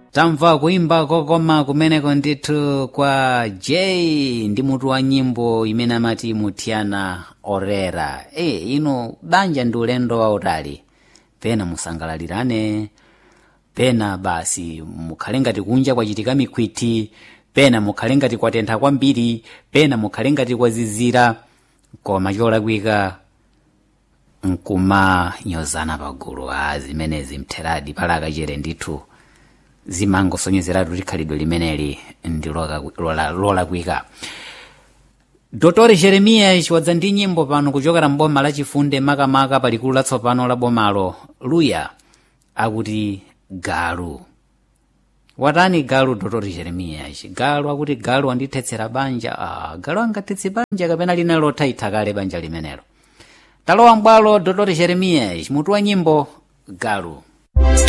tamva kuimba kokoma kumeneko ndithu kwa j ndi mutu wa nyimbo imene amati muthiana orera e ino banja ndi ulendo wautali pena musangalalirane pena basi mukhale ngati kunja kwachitika mikhwiti pena mukhale ngati kwatentha kwambiri pena mukhale ngati kwazizira koma cholakwika nkumanyozana pagulu a zimenezi mtheradi pala akachere ndithu zimangosonyezeratu likhalidwe limeneli ndi lolakwika dotore jeremias wadza ndi nyimbo pano kuchokera mboma lachifunde makamaka palikulu latsopano la bomalo luya akuti galu watani galu dotore jeremias galu akuti galu andithetsera banja ah, galu angathetse banja kapena lina lothaitha kale banja limenelo talowa mbwalo dotore jeremias mutu wa nyimbo galu